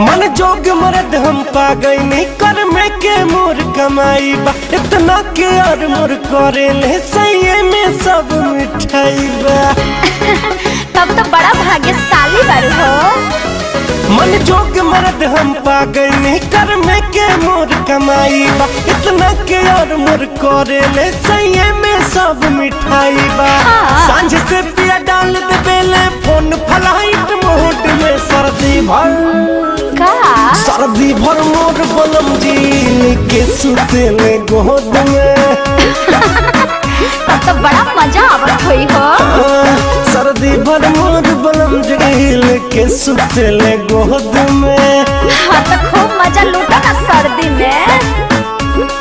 मन जोग मरद हम पा गई कर में के मोर कमाई बा इतना के और मोर करे ले सही में सब मिठाई बा तब तो बड़ा भाग्यशाली बारू हो मन जोग मरद हम पा गई कर में के मोर कमाई बा इतना के और मोर करे ले सही में सब मिठाई बा हाँ। सांझ से पिया डाल दे बेले फोन फलाइट मोड में सर्दी भर का सर्दी भर मोर बलम जी के सुते में गोद में तब तो बड़ा मजा आवत हुई हो आ, सर्दी भर मोर बलम जी के सुते ले गोद में हाँ तो खूब मजा लूटा ना सर्दी में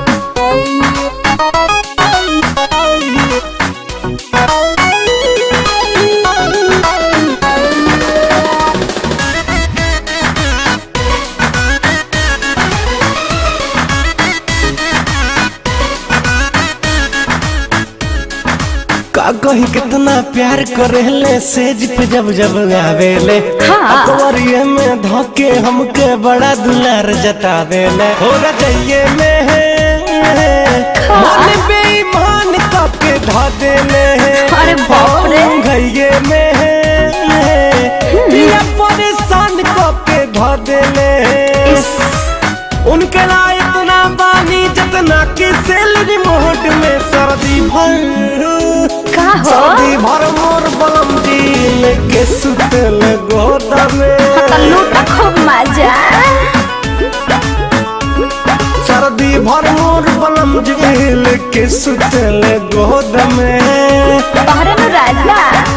का कही कितना प्यार करेले सेज पे जब जब आवेले हाँ। अकबरिये में धोके हमके बड़ा दुलार जतावेले हो रजइये में है मन बेईमान कके धा देले अरे बाप रे। घइये में है पिया परेशान कके धा देले उनके लाए इतना बानी जितना कि सैलरी मोहट में सर्दी भर का हो सर्दी भर मोर बलम दिल के सुतल गोदा में तो लूटा खूब मजा सर्दी भर मोर बलम दिल के सुतल गोदा में तोहरे नु राजा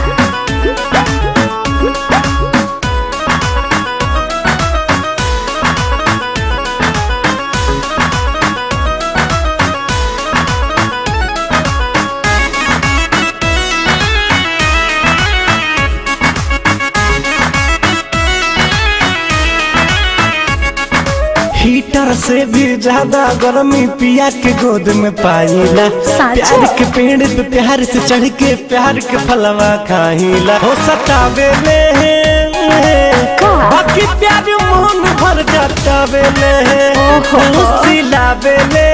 हीटर से भी ज्यादा गर्मी पिया के गोद में पाईला साचो? प्यार के पेड़ पे प्यार से चढ़ के प्यार के फलवा खाईला हो सतावे ले का? बाकी प्यार मोहन भर जातावे ले ओहो। सिलावे ले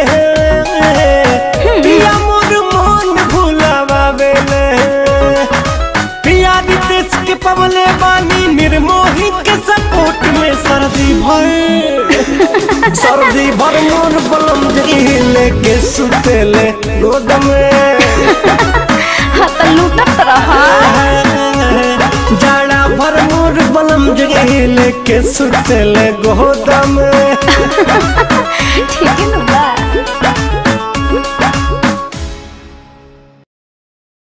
पिया मोर मोहन भुलावे ले पिया रितेश के पवले बानी निर्मोही के सपोर्ट में सर्दी भर सर्दी भर मोर बलम जहिले के सुतेले गोद में हाँ तो लूटत रहा जाड़ा भर मोर बलम जहिले के सुतेले गोद में ठीक है ना बा